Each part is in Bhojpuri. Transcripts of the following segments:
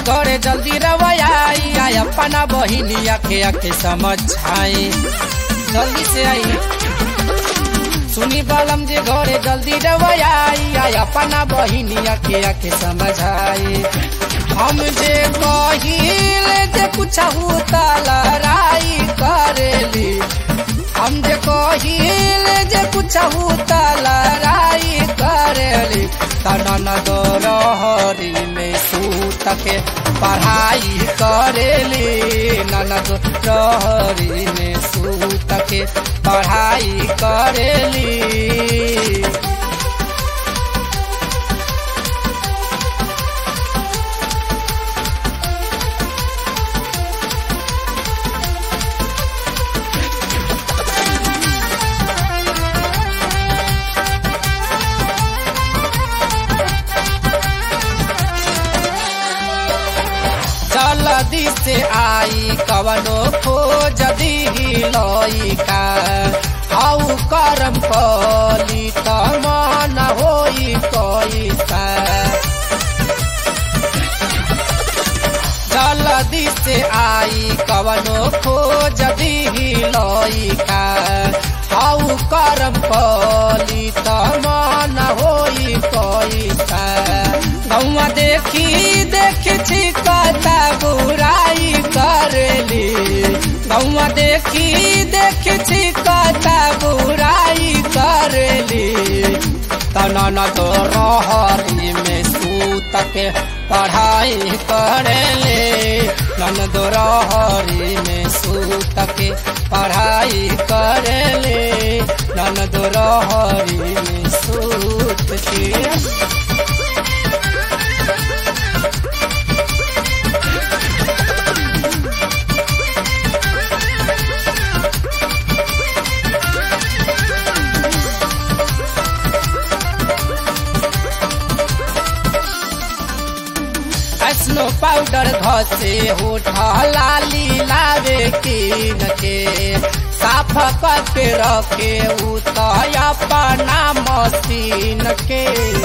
घरे जल्दी रवैयाई आई अपना बहिनिया के आके समझाई जल्दी से आई सुनी बलम जे घरे जल्दी रवैयाई आई अपना बहिनिया के आके समझाई हम जे कहिल जे कुछ लड़ाई करेली हम जे कहिल जे कुछ लड़ाई करेली तनन दो रहरी में सूत के पढ़ाई करेली ननद रहरी में सूत के पढ़ाई करेली जल्दी से आई कवनो खोज दी लइका आउ करम कली त मन होई कैसा जल्दी से आई कवनो खोज दी लइका आउ करम कली त मन होई कैसा गौवा देखी देखी छिकता बुराई करेली गौवा देखी देखी छिकता बुराई करेली तनन तो रहरी में सूत के पढ़ाई करेले नन दो रहरी में सूत के पढ़ाई करेले नन दो रहरी में सूत के स्नो पाउडर घसे होठ लाली लावे कीन के साफ करके रखे उतया पना मशीन के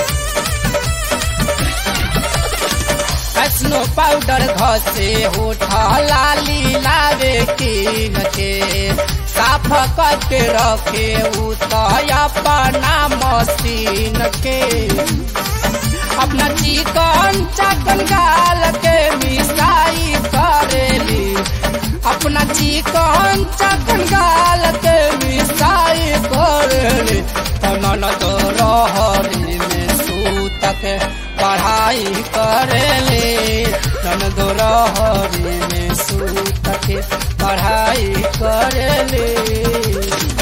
स्नो पाउडर घसे होठ लाली लावे कीन के साफ करके रखे उतया पना मशीन के अपना चिकन चकन गाल के मिसाई करेली अपना चिकन चकन गाल के मिसाई करेली तनन तो रहरी में सूत के पढ़ाई करेली नन दो रहरी में सूत के पढ़ाई करेली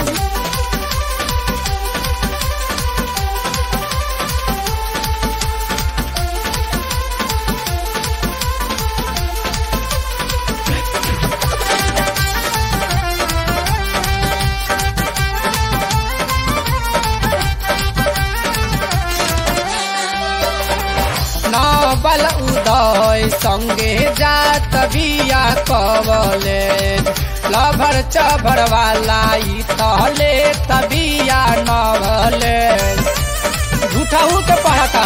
बल उदय संगे जात बिया कवले लभर चभर वाला तले तबिया नवले झूठाऊ के पढ़ता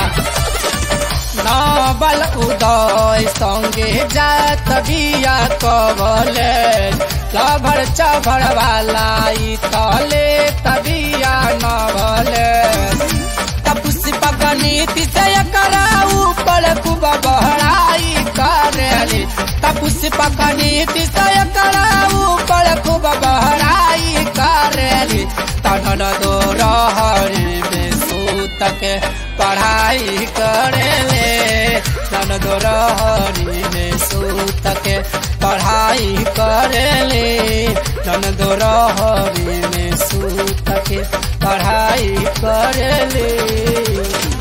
नबल उदय संगे जात बिया कवले लभर चभर वाला तले तबिया नवले पुष्प गणित से कराऊ पर खूब बहराई करेली पुष्प गणित से कराऊ पर खूब बहराई करेली तनन दो रहरी में सूत के पढ़ाई करेले तन दो रहरी में सूत के पढ़ाई करेले तन दो रहरी में सूत के पढ़ाई करेले